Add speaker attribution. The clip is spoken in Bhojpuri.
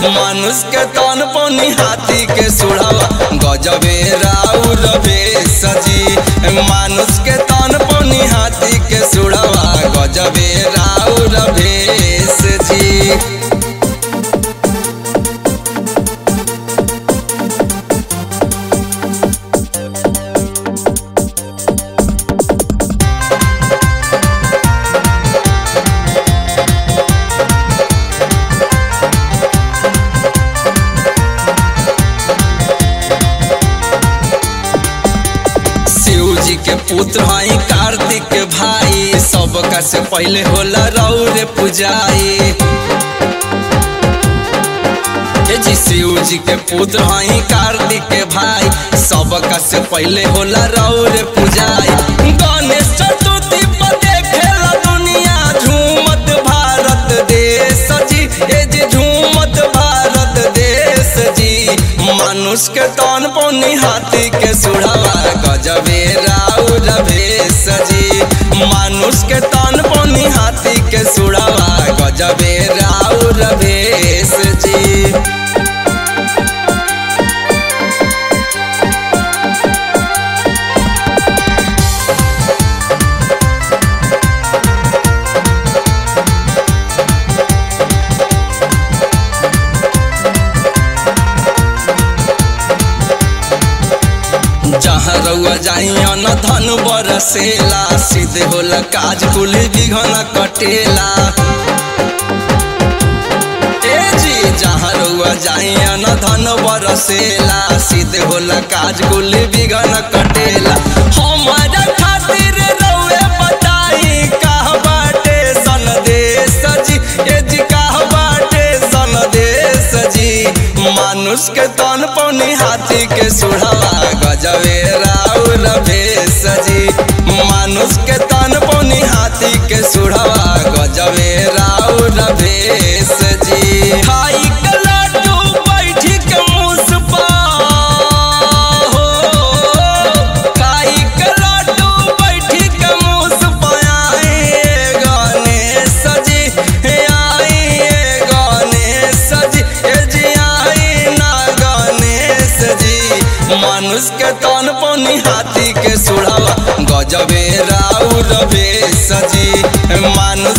Speaker 1: मानुष के तन पनी हाथी के सुढ़ावा गजबे राउर भेष जी मानुष के तन पनी हाथी के सुढ़ावा गजबे राउर भेष जी शिव जी के पुत्र हई कार्तिक के भाई सबका से पहले होला रौरे पुजाई हे जी शिव जी के पुत्र हई कार्तिक के भाई सबका से पहले होला रौरे पुजाई गणेश चतुर्थी पर देखेला दुनिया झूमत भारत देश जी ए जी झूमत भारत देश जी मानुष के तन पौनी हाथी के सुढ़ावा गजबे राउर भेष जी मानुष के तन पौनी हाथी के सुढ़ावा गजबे राउर भेष जी जहाँ रउआ जाइया न धन बरसेला सीधे होला काज कुल बिघन कटेला ए जी जहाँ रउआ जाइया न धन बरसेला सीधे होला काज कुल बिघन कटेला हमारा खातिर रउए बताई कहाँ बाटे सन देश जी ए जी कहाँ बाटे सन देश जी मानुष के तन पौनी हाथी के सुढ़ावा गजबे राउर भेष जी मानुष के तन पौनी हाथी के सुढ़ावा गजबे राउर भेष जी खाई के लड्डू बैठी के मुसपा हो खाई के लड्डू बैठी के मुसपा आए गणेश जी हे आए गणेश जी ए जी आई ना गणेश जी मनुष्य के तन पौनी हाथी के सुढ़ावा गजबे राउर भेष जी मानुष